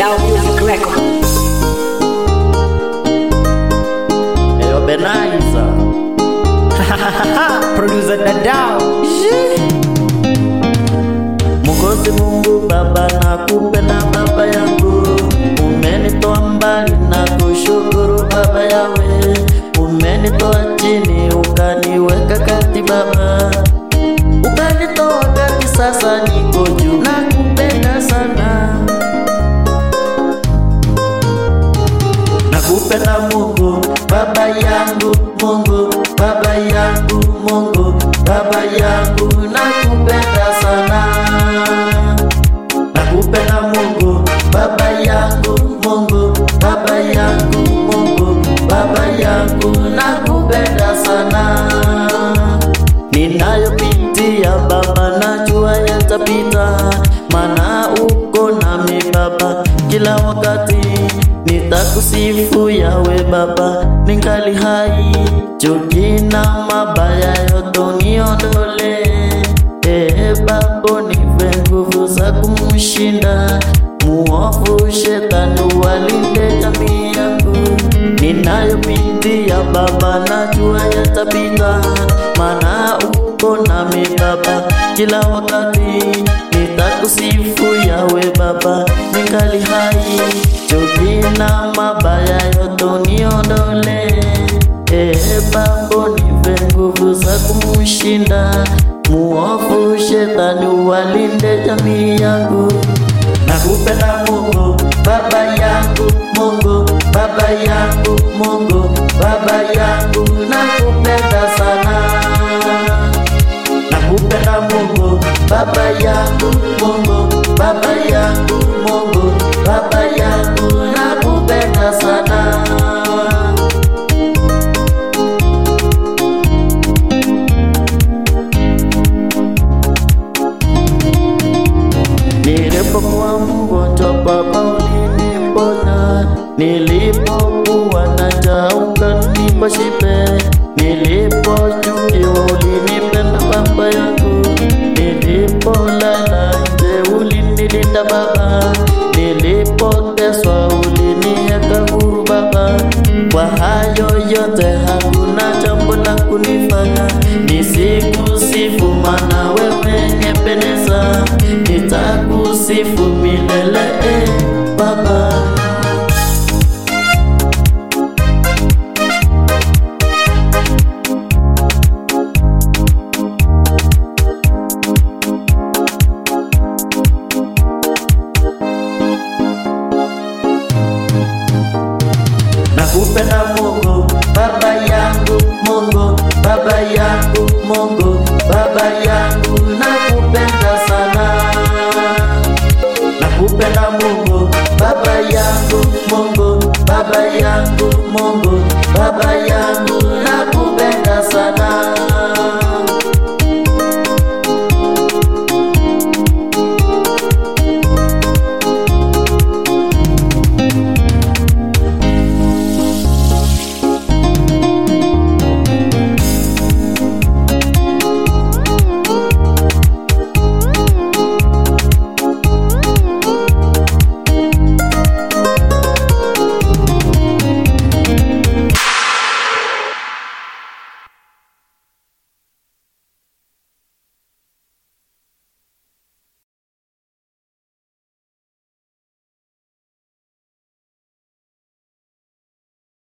Dadao Music Record. Eyo Benaiza Producer Dadao. Mungozi Mungu Baba nakupenda baba yangu, umenitoa mbali na kushukuru baba yawe, umenitoa chini ukaniweka kati baba, ukanitoa kati, sasa niko juu, nakupenda sana, nakupenda Mungu baba yangu, Mungu baba yangu, Mungu baba yangu, nakupenda sana nakupenda Mungu baba yangu, Mungu baba yangu, Mungu baba yangu, nakupenda sana. Ninayopitia baba, najua yatapita, maana uko nami baba, kila wakati nitakusifu yawe baba, ningali hai, chuki na mabaya yote uniondolee Ee Baba, nipe nguvu za kumshinda muovu shetani, walinde jamii yangu ninayopitia Baba, najua yatapita, maana uko nami Baba, kila wakati nitakusifu yawe Baba, ningali hai, chuki na mabaya yote uniondolee Ee Baba, nipe nguvu za kumshinda muovu shetani, walinde jamii yangu. Nakupenda Mungu baba yangu, Mungu baba yangu, Mungu baba yangu, nakupenda sana. Nakupenda Mungu baba yangu, Mungu baba yangu, Mungu baba yangu, nakupenda sana. Nilipokuwa mgonjwa Baba uliniponya, nilipokuwa na njaa ukanipa shibe, nilipochukiwa ulinipenda Baba yangu, nilipolala nje ulinilinda Baba, nilipoteswa uliniweka huru Baba. Kwa hayo yote hakuna jambo la kunifanya nisikusifu, maana wewe nyependeza, nitakusifu milele eh, Baba. Nakupenda Mungu baba yangu, Mungu baba yangu, Mungu baba yangu, nakupenda sana. Nakupenda Mungu baba yangu, Mungu baba yangu, Mungu baba yangu, nakupenda sana.